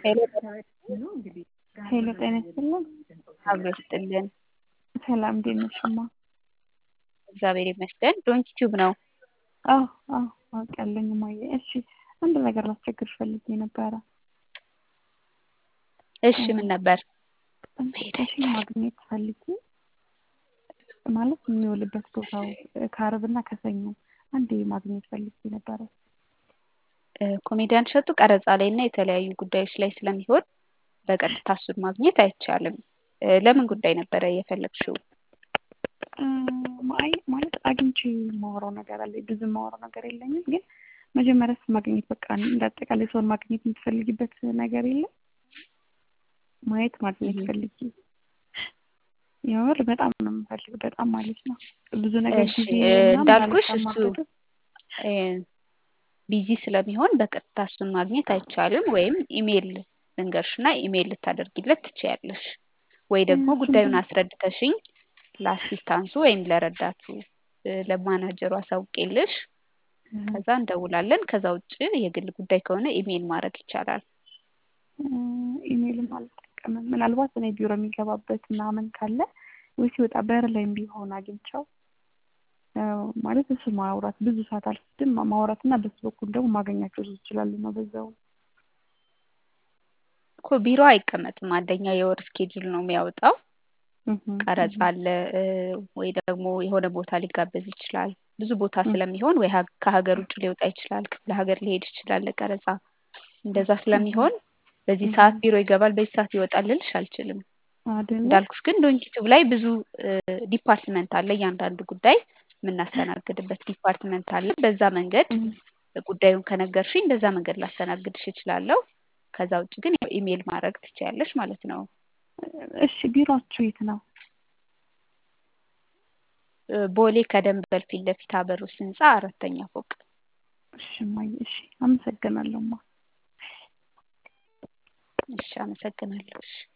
ሄሎ ሄሎ ጤና ይስጥልን። አብሮ ይስጥልን። ሰላም እንዴት ነሽ እማ? እግዚአብሔር ይመስገን። ዶንኪ ቲዩብ ነው። አዎ አዎ አውቃለሁ እማዬ። እሺ አንድ ነገር ላስቸግርሽ ፈልጌ ነበረ። እሺ ምን ነበር? እሺ ማግኘት ፈልጌ ማለት የሚውልበት ቦታው ከአርብና ከሰኞ አንዴ ማግኘት ፈልጌ ነበረ። ኮሜዲያን እሸቱ ቀረጻ ላይ እና የተለያዩ ጉዳዮች ላይ ስለሚሆን በቀጥታ እሱን ማግኘት አይቻልም። ለምን ጉዳይ ነበረ የፈለግሽው? አይ ማለት አግኝቼ የማወራው ነገር አለ። ብዙ የማወራው ነገር የለኝም፣ ግን መጀመሪያስ ማግኘት በቃ እንደ አጠቃላይ ሰውን ማግኘት የምትፈልጊበት ነገር የለም? ማየት ማግኘት ፈልጊ። የምር በጣም ነው የምፈልግ፣ በጣም ማለት ነው። ብዙ ነገር እሺ ጊዜ እንዳልኩሽ እሱ ቢዚ ስለሚሆን በቀጥታ እሱን ማግኘት አይቻልም። ወይም ኢሜይል ልንገርሽና ኢሜይል ልታደርጊለት ትችያለሽ። ወይ ደግሞ ጉዳዩን አስረድተሽኝ ለአሲስታንሱ ወይም ለረዳቱ ለማናጀሩ አሳውቄልሽ ከዛ እንደውላለን። ከዛ ውጭ የግል ጉዳይ ከሆነ ኢሜይል ማድረግ ይቻላል። ኢሜይልም አልጠቀምም። ምናልባት እኔ ቢሮ የሚገባበት ምናምን ካለ ወይ ሲወጣ በር ላይም ቢሆን አግኝቸው ማለት እሱ ማውራት ብዙ ሰዓት አልወስድም። ማውራት እና በሱ በኩል ደግሞ ማገኛቸው ሰዎች ይችላሉ ነው በዛው እኮ ቢሮ አይቀመጥም። አንደኛ የወር ስኬጁል ነው የሚያወጣው። ቀረጻ አለ ወይ ደግሞ የሆነ ቦታ ሊጋበዝ ይችላል። ብዙ ቦታ ስለሚሆን ወይ ከሀገር ውጭ ሊወጣ ይችላል፣ ክፍለ ሀገር ሊሄድ ይችላል ለቀረጻ። እንደዛ ስለሚሆን በዚህ ሰዓት ቢሮ ይገባል፣ በዚህ ሰዓት ይወጣል ልልሽ አልችልም። እንዳልኩሽ ግን ዶንኪቱብ ላይ ብዙ ዲፓርትመንት አለ። እያንዳንዱ ጉዳይ የምናስተናግድበት ዲፓርትመንት አለ። በዛ መንገድ ጉዳዩን ከነገርሽኝ በዛ መንገድ ላስተናግድሽ እችላለሁ። ከዛ ውጭ ግን ኢሜይል ማድረግ ትችያለሽ ማለት ነው። እሺ ቢሮአችሁ የት ነው? ቦሌ ከደንበል ፊት ለፊት አበሩስ ህንፃ አራተኛ ፎቅ። እሺ እማዬ፣ እሺ አመሰግናለሁ እማ። እሺ አመሰግናለሁ። እሺ